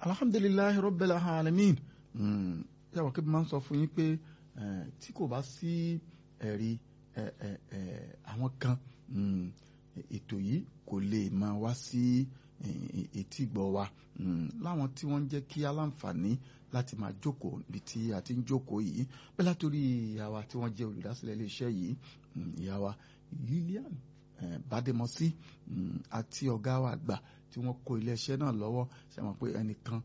alhamdulilayi rabbil alamin yàwó kí n máa ń sọ fún yín pé tí kò bá sí ẹ̀rí àwọn kan ètò yìí kò lè máa wá sí etí gbọ́ wa láwọn tí wọ́n ń jẹ́ kí aláǹfààní láti máa jókòó níbi tí a ti ń jókòó yìí bẹ́ẹ̀ látòrí ìyá wa tí wọ́n jẹ́ olùdásílẹ̀ iléeṣẹ́ yìí ìyá wa Lilian Bádémọ́sí àti ọ̀gá wa àgbà tí wọ́n kó iléeṣẹ́ náà lọ́wọ́ ṣe mọ̀ pé ẹnìkan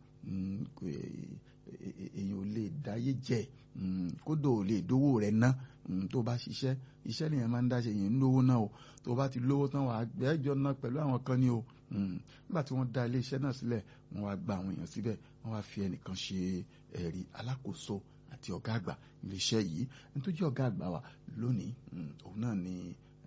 èèyàn ò lè dáyé jẹ kódò ò lè dówó rẹ̀ ná tó bá ṣiṣẹ́ iṣẹ́ nìyẹn máa ń dáṣe yìí ń lówó náà o tó bá ti lówó tán wàá gbẹ́jọ́ náà pẹ̀lú àwọn kan ní o nígbà tí wọ́n dá iléeṣẹ́ náà sílẹ̀ wọ́n wá gba àwọn èèyàn síbẹ̀ wọ́n wá fi ẹnìkan ṣe ẹ̀rí alákòóso àti ọ̀gá àgbà iléeṣẹ́ yìí ẹni tó jẹ́ ọ̀gá àgbà wa lónìí òun náà ni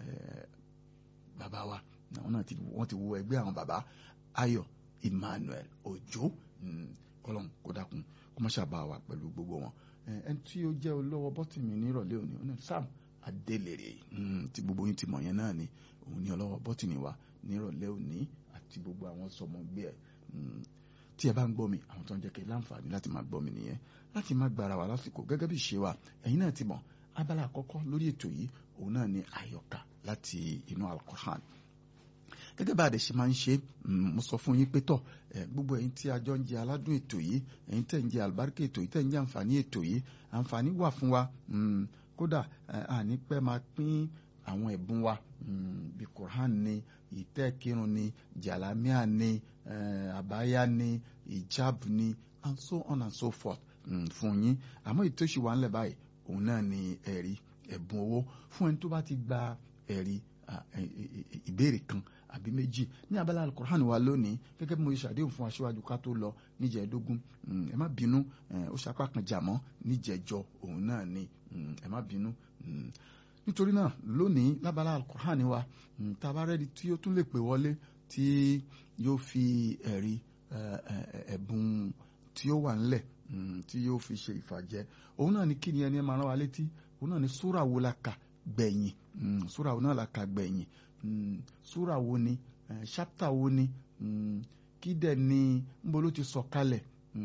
bàbá wa àwọn náà wọ́n ti wo ẹgbẹ́ àwọn bàbá Ayọ̀ Emmanuel Òjó kọlọ́n kó dákun kó má ṣàbá wa pẹ̀lú gbogbo wọn ẹni tí ó jẹ́ olówó bọ́tìmì nírọ̀lẹ́ òní ọ̀nà Sam Adélèrè tí gbogbo yín ti mọ̀ yẹn náà ni òun ní ọlọ́wọ́ bọ́tìmì wa nírọ̀lẹ́ òní àti gbogbo àwọn sọmọgbé ẹ̀ tí ẹ bá ń gbọ́ mi àwọn tó ń jẹ́ kí láǹfààní láti máa gbọ́ mi nìyẹn láti má gbára wa lásìkò gẹ́gẹ́ bí ṣe wa ẹ̀yin náà ti mọ̀ abala àkọ́kọ́ lórí ètò yìí òun náà ni àyọkà láti inú Al-Qur'an gẹ́gẹ́ bá a dẹ̀ ṣe máa ń ṣe mo sọ fún yín pé tọ̀ gbogbo ẹ̀yin tí a jọ ń jẹ aládùn ètò yìí ẹ̀yin tẹ̀ ń jẹ àlùbáríkà ètò yìí tẹ̀ ń jẹ àǹfààní ètò yìí àǹfààní wà fún wa kódà àní pẹ́ máa pín àwọn ẹ̀bùn wa bí Quran ni ìtẹ́kírun ni jalamiya ni àbáyá ni ìjáb ni and so on and so forth fún yín àmọ́ ìtòsí wa ńlẹ̀ báyìí òun náà ni ẹ̀rí ẹ̀bùn owó fún ẹni tó bá ti gba ẹ̀rí ìbéèrè kan àbí méjì ní abala alukur'an wa lónìí gẹ́gẹ́ bí mo ṣe ṣàdéhùn fún aṣíwájú ká tó lọ níjẹ̀ẹ́dógún ẹ má bínú ó ṣapá kan jàmọ́ níjẹ̀ẹ́jọ òun náà ni ẹ má bínú nítorí náà lónìí lábala alukur'an wa tabarẹ́ni tí ó tún lè pè wọlé tí yóò fi ẹ̀rí ẹ̀bùn tí ó wà ńlẹ̀ tí yóò fi ṣe ìfàjẹ́ òun náà ni kí ni ẹni ẹ máa rán wa létí òun náà ni súrà wo la kà gbẹ̀yìn súrà wo náà la kà gbẹ̀yìn súrà wo ni ṣápítà wo ni kí dẹ̀ ni nbọ ló ti sọ kalẹ̀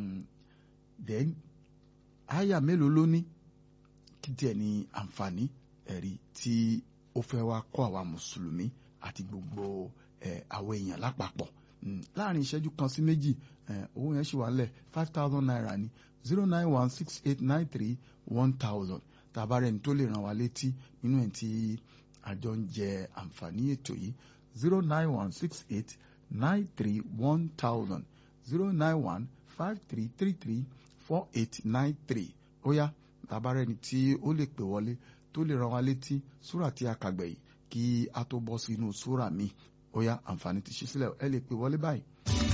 then àyà mélòó ló ní kí dẹ̀ ni àǹfààní ẹ̀rí tí ó fẹ́ wá kọ́ àwa mùsùlùmí àti gbogbo àwọn èèyàn lápapọ̀ láàrin ìṣẹ́jú kan sí méjì owó yẹn ṣì wà lẹ̀ five thousand naira ni zero nine one six eight nine three one thousand tàbárẹ̀ ní tó lè ràn wá létí nínú ẹ̀ tí àjọ ń jẹ àǹfààní ètò yìí zero nine one six eight nine three one thousand zero nine one five three three three four eight nine three ó yá tàbárẹ̀ ní tí ó lè pè wọlé tó lè ràn wá létí súrà tí a kàgbẹ̀ yìí kí a tó bọ́ sínú súrà mi ó yá àǹfààní ti ṣí sílẹ̀ ẹ lè pè wọlé báyìí.